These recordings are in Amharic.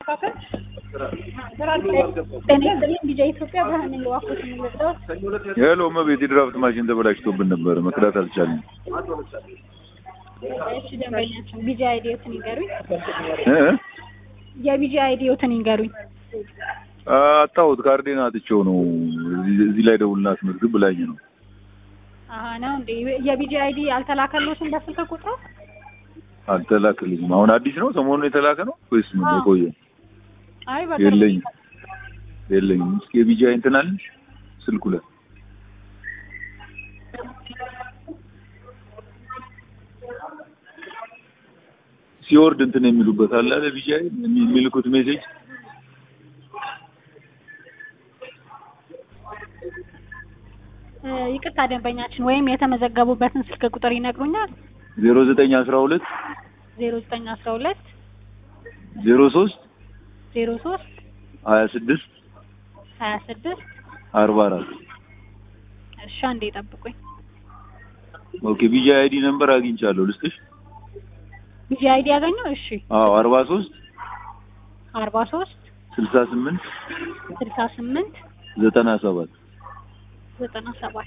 ጤና ይስጥልኝ ቢጃ ኢትዮጵያ ብርሃን ነኝ። እባክዎት የሚመጣው ሄሎ እመቤት የድራፍት ማሽን ተበላሽቶብን ነበር መቅዳት አልቻልንም እሺ፣ ደንበኛችን ቢጃ አይዲዮትን ይንገሩኝ። እ የቢጃ አይዲዮትን ይንገሩኝ። አጣሁት ካርዴን አጥቼው ነው እዚህ- እዚህ ላይ ደውልና አስመዝግብ ብላኝ ነው አሀ ነው እንዴ? የቢጃ አይዲ አልተላከሎትም በስልክ ቁጥሩ? አልተላክልኝም አሁን አዲስ ነው ሰሞኑን የተላከ ነው ወይስ ምን አዎ። የቆየ አይ በቅርቡ የለኝም የለኝም እስኪ የቢጃ እንትን አለሽ ስልኩ ላይ ሲወርድ እንትን የሚሉበት አለ አይደል ቢጃ የሚልኩት ሜሴጅ እ፣ ይቅርታ ደንበኛችን ወይም የተመዘገቡበትን ስልክ ቁጥር ይነግሩኛል? ዜሮ ዘጠኝ አስራ ሁለት ዜሮ ዘጠኝ አስራ ሁለት ዜሮ ሶስት ዜሮ ሶስት ሀያ ስድስት ሀያ ስድስት አርባ አራት እሺ፣ አንዴ ጠብቁኝ። ኦኬ ቢጃ አይዲ ነምበር አግኝቻለሁ ልስጥሽ ቢጃ አይዲ ያገኘው? እሺ፣ አዎ አርባ ሶስት አርባ ሶስት ስልሳ ስምንት ስልሳ ስምንት ዘጠና ሰባት ዘጠና ሰባት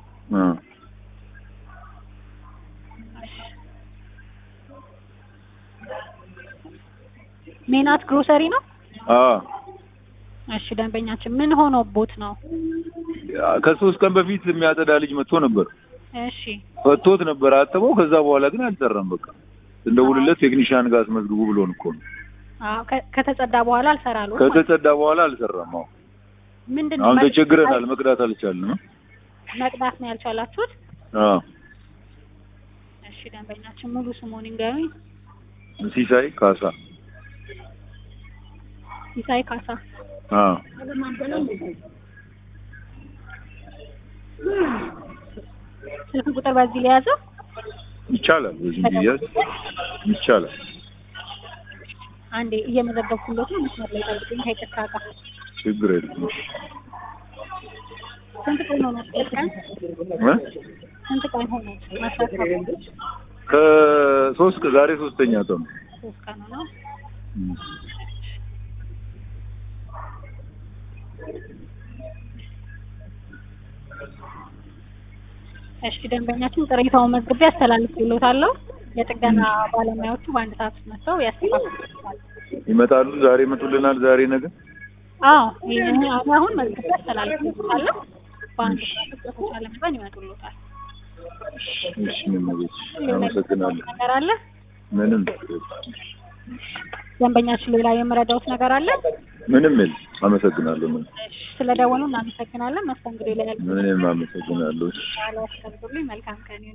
ሜናት ግሮሰሪ ነው። እሺ ደንበኛችን ምን ሆኖቦት ነው? ከሶስት ቀን በፊት የሚያጸዳ ልጅ መጥቶ ነበር እሺ ፈቶት ነበር አጥበው ከዛ በኋላ ግን አልሰራም በቃ እንደውልለት ቴክኒሻን ጋር አስመዝግቡ ብሎን እኮ ነው አዎ ከ- ከተጸዳ በኋላ አልሰራሉት ከተጸዳ በኋላ አልሰራም አዎ ምንድን ነው አሁን መቅ- ተቸግረናል መቅዳት አልቻልንም መቅዳት ነው ያልቻላችሁት? አዎ እሺ ደንበኛችን ሙሉ ስሙን ይንገሩኝ። ሲሳይ ካሳ ሲሳይ ካሳ አዎ ስልክ ቁጥር በዚህ ሊያዘው ይቻላል በዚህ ቢያዝ ይቻላል አንዴ እየመዘገብኩለት ነው። መስመር ላይ ጠብቁኝ። ከይቅርታ ጋር ችግር የለም ስንት ቀን ሆኖ ቀን እ? ስንት ቀን ሆኖ መስራት ካቆሙ? ከሶስት ቀን- ዛሬ ሶስተኛ ቀን ነው ሶስት ቀን ሆኖ እም። እሺ ደንበኛችን ቅሬታውን መዝግቤ አስተላልፍልዎታለሁ። የጥገና ባለሙያዎቹ በአንድ ሰዓት ውስጥ መጥተው ያስተካክሉታል። ይመጣሉ ዛሬ ይመጡልናል ዛሬ ነገ አዎ ይሄን አሁን መዝግቤ አስተላልፍልዎታለሁ። በአንድ ሰዓት ውስጥ በተቻለ መጠን ይመጡልዎታል። እሺ ምን ቤት አመሰግናለሁ ነገር አለ? ምንም ደንበኛችን ሌላ የምረዳውት ነገር አለ? ምንም የለም አመሰግናለሁ ምንም እሺ ስለደወሉ እናመሰግናለን። መስተንግዶ ላይ ያሉ ምንም አመሰግናለሁ እሺ ያለው መልካም ቀን ይሁን።